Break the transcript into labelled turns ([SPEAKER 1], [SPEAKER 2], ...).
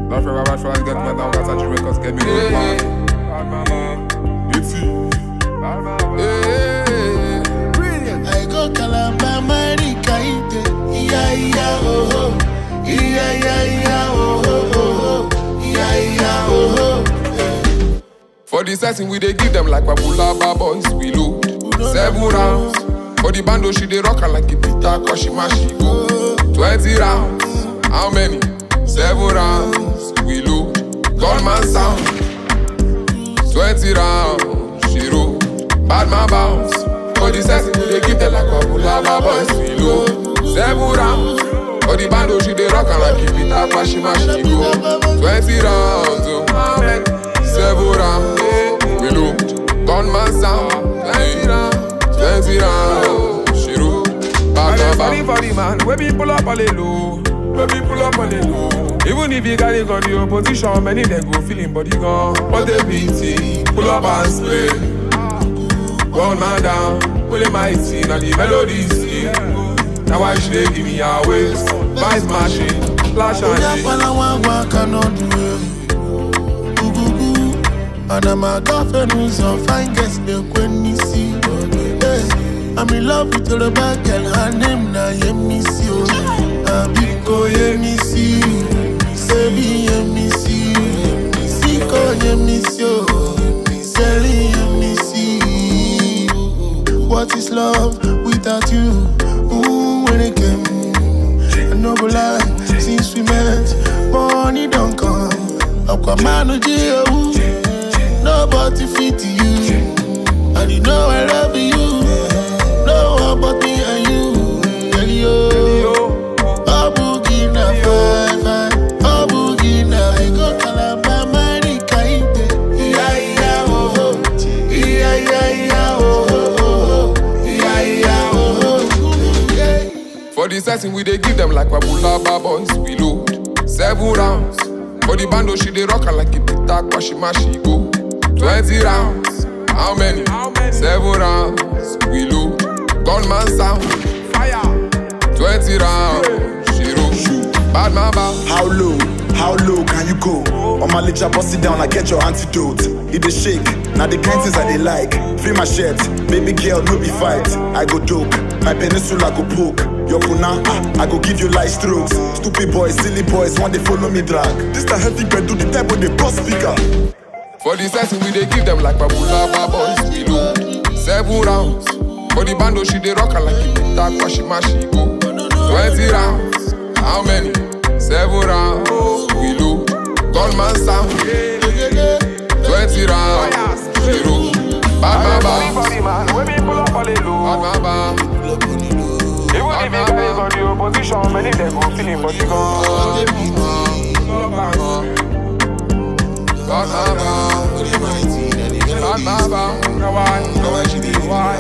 [SPEAKER 1] Love forever, bad for get me down, got a records, get me
[SPEAKER 2] Yeah.
[SPEAKER 1] yeah. Bad mama, it's Bad mama.
[SPEAKER 2] Brilliant.
[SPEAKER 3] I go Calabar, Marika, iya iya oh oh, iya iya iya oh oh oh, iya iya oh oh.
[SPEAKER 1] For the setting, we dey give them like Babulaba boys, we load. Seven rounds. For the bando, she dey rock her like a pita, cause she mash, she go. Twenty rounds. How many? Seven rounds. We load. Gunman sound. Twenty rounds. She roll. Bad man bounce. For the setting, we dey give them like Babulaba boys, we load. Seven rounds. For the bando, she dey rock her like a pita, cause she mash, she go. Twenty rounds. Oh, how many? Seven rounds. We load. Gunman sound. Twenty rounds. Twenty rounds. She roll. Bad man
[SPEAKER 4] Funny
[SPEAKER 1] bounce.
[SPEAKER 4] for the man, when we pull up on the low, when we pull up on the low. Even if you got it on the opposition, many they go feeling body gone. But they beat pull up and spray. One man down, pull him mighty, now the melody sing. Now why should they give me a waist? Vice machine, flash
[SPEAKER 3] Oya
[SPEAKER 4] and
[SPEAKER 3] pala wa wa cannot do it. Gugugu, and I'm a girlfriend who's on fine girls they when you see. Hey, I'm in love with your bad girl, her name na Yemisi. Abiko Yemisi, Sebi Yemisi, Siko Yemisi, Seli Yemisi. What is love without you? Ooh, when it came. I no go lie, since we met, money don't come. Aquaman Gio, nobody fit you. And you know I love you. No one but me and you. Girl, you. Oh, boogie na fine, fine. Oh, boogie na. I go Calabar, Marika, Ite. Yeah, yeah, oh, oh. Yeah, yeah, yeah, oh, oh, oh, oh. Yeah, yeah, oh, oh. Yeah.
[SPEAKER 1] For the setting, we dey give them like Babulaba boys, we load. Seven rounds. For the bando, she dey rock her like a pita, cause she mash, she go. Twenty rounds. How many?
[SPEAKER 4] How many?
[SPEAKER 1] Seven rounds. We load. Gunman sound.
[SPEAKER 4] fire.
[SPEAKER 1] Twenty rounds. She roll. Bad man bounce.
[SPEAKER 5] How low, how low can you go? On my licha, bust it down, I get your antidote. It dey shake, now the kind things I they like. Free my shirt, baby girl, no be fight. I go dope, my peninsula go poke. Your puna, ah, I go give you light strokes. Stupid boys, silly boys, want they follow me drag. This the heavy bed do the type with the boss speaker.
[SPEAKER 1] For the setting, we dey give them like Babulaba boys, we load. Seven rounds. For the bando, she dey rock her like a pita, cause she mash, she go. Twenty rounds. How many? Seven rounds. We load. Gunman sound. Twenty rounds. She roll. Bad man
[SPEAKER 4] Funny for
[SPEAKER 1] bounce.
[SPEAKER 4] the man, when we pull up on the low.
[SPEAKER 1] Bad man bounce.
[SPEAKER 4] Even if you got it on the opposition, many they go feeling body gone.
[SPEAKER 1] Bad man bounce. Bad man bounce. Now why? Now why she dey why?